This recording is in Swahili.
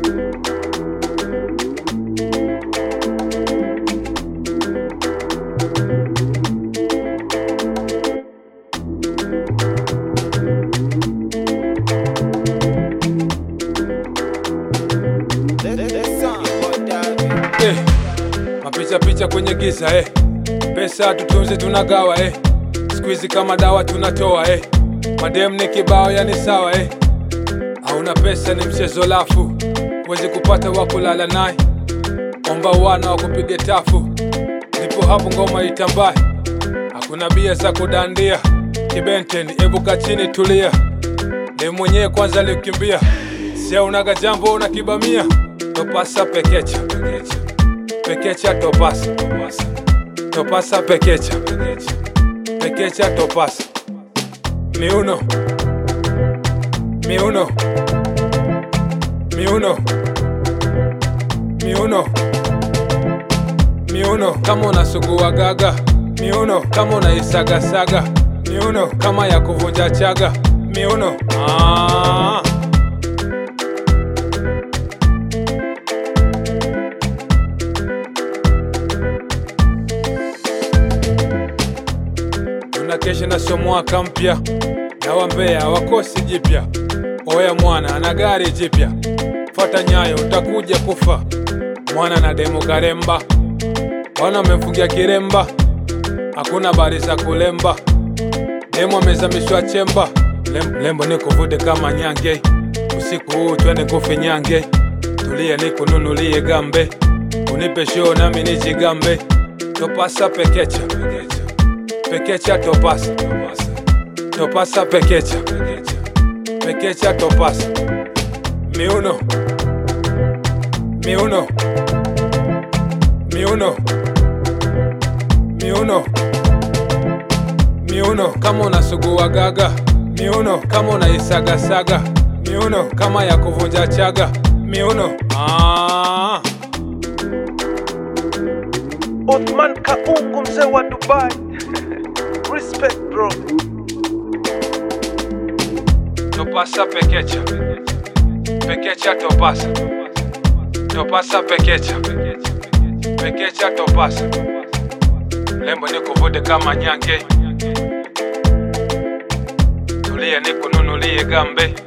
Eh, mapicha picha kwenye giza eh. Pesa tutunze tunagawa eh. Siku hizi kama dawa tunatoa eh. Madem ni kibao yani sawa eh. Hauna pesa ni mchezo lafu, wezi kupata wa kulala naye. Omba wana wa kupige tafu, ndipo hapo ngoma itambae. Hakuna bia za kudandia, kibenten ebuka chini tulia. Ni mwenyewe kwanza alikimbia, sia unaga jambo una kibamia. Topasa pekecha, pekecha, pekecha topasa, topasa, topasa pekecha, pekecha, pekecha topasa. Miuno, miuno, miuno, miuno, miuno kama unasugua gaga, miuno kama unaisagasaga, miuno kama ya kuvunja chaga, miuno ah. Tunakesha na sio mwaka mpya, na wambea wakosi jipya. Oya mwana ana gari jipya, fata nyayo utakuja kufa. Mwana na demo karemba, wana wamemfungia kiremba, hakuna bari za kulemba. Demo amezamishwa chemba, Lem, lembo nikuvute kama nyange. Usiku huu twende kufinyange, tulie nikununulie gambe, unipe show nami nijigambe. Topasa pekecha, pekecha pekecha topasa topasa pekecha pekecha topasa miuno miuno miuno miuno miuno kama unasugua gaga miuno kama unaisagasaga miuno kama ya kuvunja chaga miuno ah. Othman Kaungu mzee wa Dubai. Respect bro. Topasa pekecha pekecha topasa topasa pekecha pekecha topasa lembo nikuvute kama nyange tulia nikununulie gambe